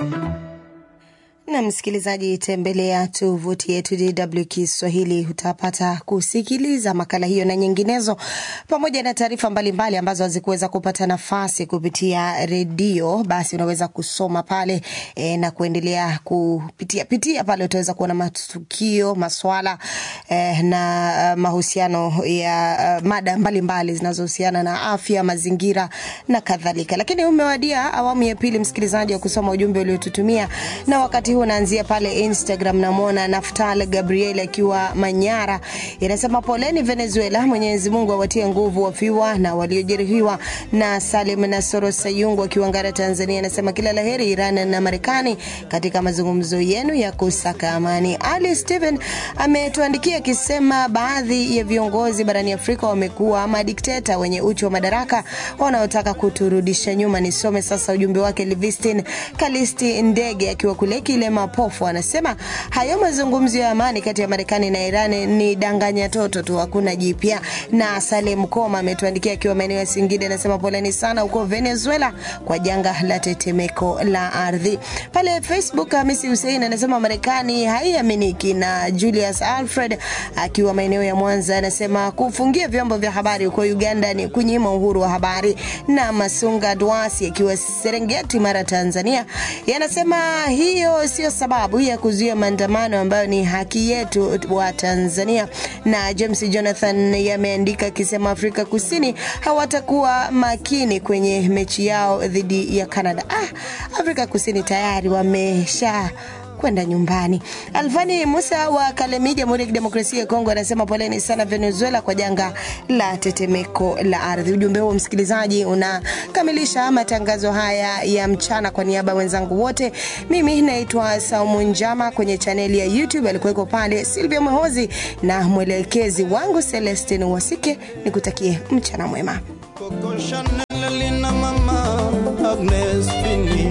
na msikilizaji, tembelea tovuti yetu DW Kiswahili, utapata kusikiliza makala hiyo na nyinginezo, pamoja na taarifa mbalimbali ambazo hazikuweza kupata nafasi kupitia redio. Basi unaweza kusoma pale e, na kuendelea kupitia pitia pale, utaweza kuona matukio, maswala e, na mahusiano ya uh, mada mbalimbali zinazohusiana na afya, mazingira na kadhalika. Lakini umewadia awamu ya pili, msikilizaji, wa kusoma ujumbe uliotutumia na wakati huu naanzia pale Instagram. Namwona Naftal Gabriel akiwa Manyara, inasema poleni Venezuela, Mwenyezi Mungu awatie nguvu wafiwa na waliojeruhiwa. Na Salim Nasoro Sayungu akiwa Ngara, Tanzania, anasema kila laheri Iran na Marekani katika mazungumzo yenu ya kusaka amani. Ali Steven ametuandikia akisema baadhi ya viongozi barani Afrika wamekuwa madikteta wenye uchu wa madaraka wanaotaka kuturudisha nyuma. Nisome sasa ujumbe wake. Livistin Kalisti Ndege akiwa kule kile mapofu anasema hayo mazungumzo ya amani kati ya Marekani na Iran ni danganya toto tu, hakuna jipya. Na Salem Koma ametuandikia akiwa maeneo ya Singida, anasema poleni sana huko Venezuela kwa janga la tetemeko la ardhi. Pale Facebook Hamisi Hussein anasema Marekani haiaminiki. Na Julius Alfred akiwa maeneo ya Mwanza anasema kufungia vyombo vya habari huko Uganda ni kunyima uhuru wa habari. Na Masunga Dwasi akiwa Serengeti, Mara, Tanzania yanasema hiyo sio sababu ya kuzuia maandamano ambayo ni haki yetu wa Tanzania. Na James Jonathan yameandika akisema Afrika Kusini hawatakuwa makini kwenye mechi yao dhidi ya Canada. Ah, Afrika Kusini tayari wamesha kwenda nyumbani. Alfani Musa wa Kalemi, Jamhuri ya Kidemokrasia ya Kongo, anasema poleni sana Venezuela kwa janga la tetemeko la ardhi. Ujumbe huo msikilizaji, unakamilisha matangazo haya ya mchana. Kwa niaba ya wenzangu wote, mimi naitwa Saumu Njama. Kwenye chaneli ya YouTube alikuweko pale Silvia Mwehozi na mwelekezi wangu Celestin Wasike. Nikutakie mchana mwema. Coco Chanel lina mama Agnes Fini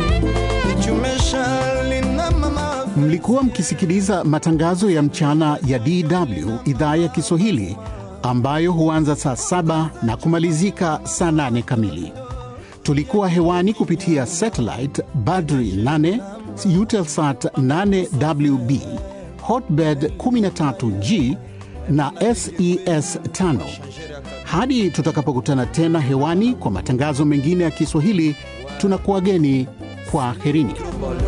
Nichumesha lina mama Mlikuwa mkisikiliza matangazo ya mchana ya DW idhaa ya Kiswahili ambayo huanza saa saba na kumalizika saa nane kamili. Tulikuwa hewani kupitia satellite Badri 8 Eutelsat 8WB Hotbird 13G na SES 5. Hadi tutakapokutana tena hewani kwa matangazo mengine ya Kiswahili, tunakuwageni kwa herini.